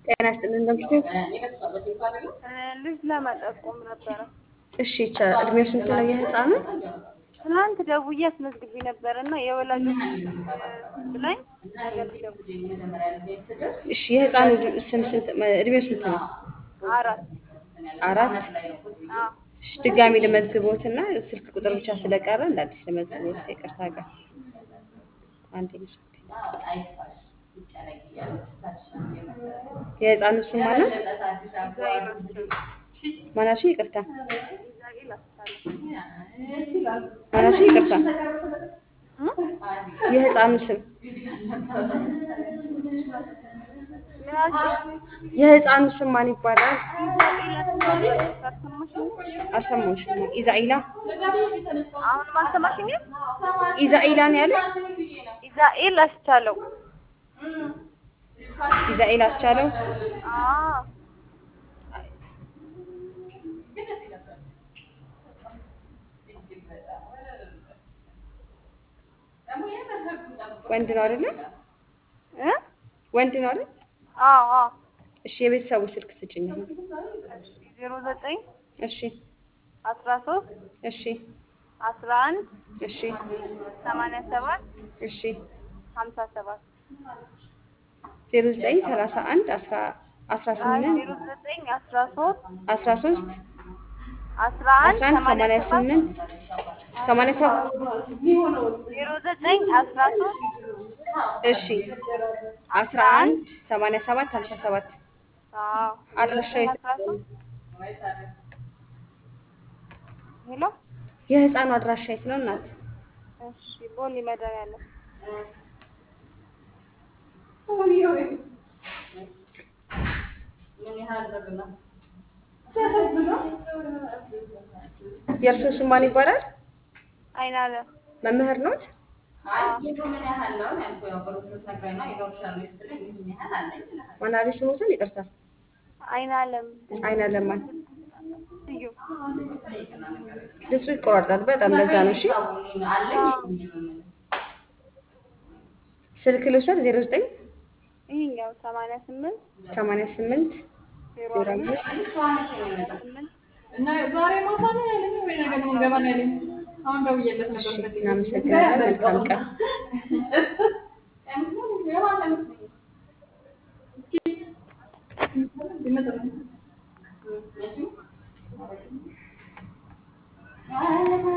ጤና ይስጥልን እንደምሽቱ። ልጅ ለመጠቆም ነበረ። እሺ ይቻላል። እድሜው ስንት ነው የህፃኑ? ትናንት ደውዬ አስመዝግቤ ነበር እና የወላጆች ብላኝ ነገር ደውዬ እሺ የህፃኑ ስም ስንት እድሜው ስንት ነው? አራት አራት አዎ እሺ ድጋሚ ልመዝግቦትና ስልክ ቁጥር ብቻ ስለቀረ እንደ አዲስ ልመዝግቦት ይቅርታ ጋር አንዴ ነው። የህፃኑ ስም ማነው? ኢዛኤል አስቻለው ማናችሁ? ይቅርታ ኢዛኤል አስቻለው ማናችሁ? ይቅርታ እ? የህፃኑ ስም ምን አልሽኝ? የህፃኑ ስም ማን ይባላል? ኢዛኤል አስቻለው አልሰማሽኝም? አልሰማሁሽም። ኢዛኢላ አሁንም አልሰማሽኝም? ኢዛኢላ ነው ያለሽ? ኢዛኤል አስቻለው ኢዛኢል አስቻለው አዎ ወንድ ነው አይደለ? እ? ወንድ ነው አይደል? አዎ አዎ እሺ የቤተሰቡ ስልክ ስጭኝ። አሁን። ዜሮ ዘጠኝ እሺ አስራ ሶስት እሺ አስራ አንድ እሺ ሰማንያ ሰባት እሺ ሀምሳ ሰባት ዜሮ ዘጠኝ ሰላሳ አንድ አስራ አስራ አይ ስምንት ዜሮ ዘጠኝ አስራ ሶስት አስራ ሶስት አስራ አንድ አስራ አንድ ሰማንያ ሰማንያ ሰባት ስምንት ሰማንያ ሰባት ዜሮ ዘጠኝ አስራ ሶስት እሺ አስራ አንድ ሰማንያ ሰባት ሀምሳ ሰባት አዎ አድራሻው የት? አስራ ሶስት ሄሎ የህፃኑ አድራሻ የት ነው እናት? እሺ ቦሌ መድኃኒዓለም የእርሶ ስም ማን ይባላል? አይናለም መምህር ኖት? ማን አለሽ ስሞትን? ይቅርታ አይናለም አይና ለማን እዩ ድምፁ ይቆራርጣል በጣም ለዛ ነው። እሺ ስልክ ልውሰድ ዜሮ ዘጠኝ ይሄኛው ሰማንያ ስምንት ሰማንያ ስምንት ዜሮ ዜሮ አምስት አምስት ስምንት እና ዛሬ ማታ ነው ያለኝ ወይ ነገ ነው ገባ ነው ያለኝ። አሁን ደውዬለት እሺ ነበር። እናመሰግናለን። መልካም ቀን። ይመጣል